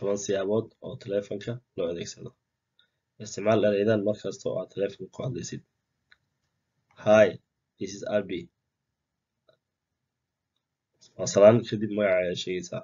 toban siyaabood oo taleefanka loo adeegsado isticmaal ereydan markasta oo aad taleefanka ku hadlaysid hi this is abi waa salaan kadib magaca ayaad sheegaysaa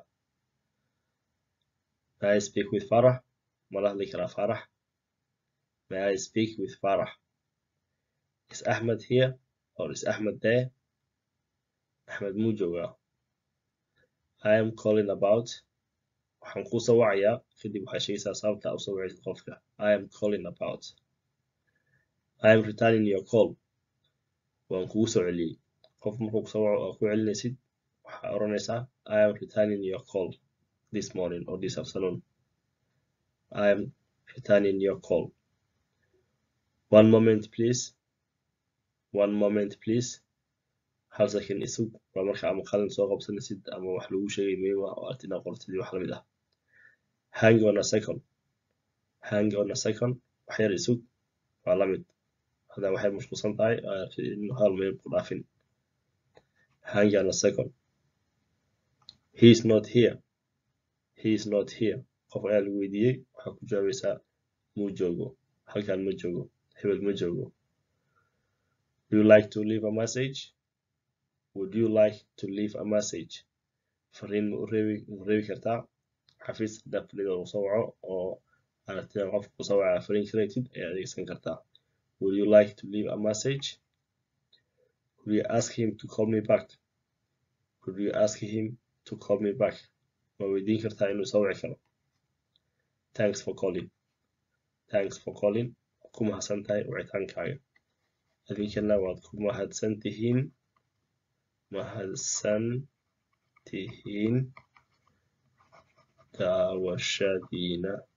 may i speak with farax mala hadli karaa farax may i speak with farax is ahmed here or is ahmed there axmed muu joogaa i am calling about waxaan kuu soo wacayaa kadib waxaad sheegaysaa sababta u soo wacaysid qofka i am calling about i am returning your call waan kugu soo celiyey qof markuu kusoo waco oo ku celinaysid waxaa oranaysaa i am returning your call this morning or this afternoon i am returning your call one moment please one moment please hal second isug waa marka ama qalin soo qabsanaysid ama wax lagu sheegay muhiim ah oo aad inaad qortid iyo wax lamid ah hang on a second hang on a second wax yar isug waa lamid hadaa waxay mashquulsan tahay in hal meel ku dhaafin hang on a second he is not here he is not here qof ayaa lagu weydiiyey waxaa ku jawaabaysaa muu joogo halkan ma joogo hebel ma joogo do you like to leave a message would you like to leave a message fariin ma u reebi ma reebi kartaa xafiis hadaa fadhida uu soo waco oo aragtida qofka ku soo waca fariin karatid ayaa adeegsan kartaa would you like to leave a message could you ask him to call me back could you ask him to call me back ma weydiin kartaa inuu soo wici karo thanks for calling thanks for calling ku mahadsan tahay wicitaankaaga idinkana waad ku mahadsan tihiin mahadsan tihiin daawashadiina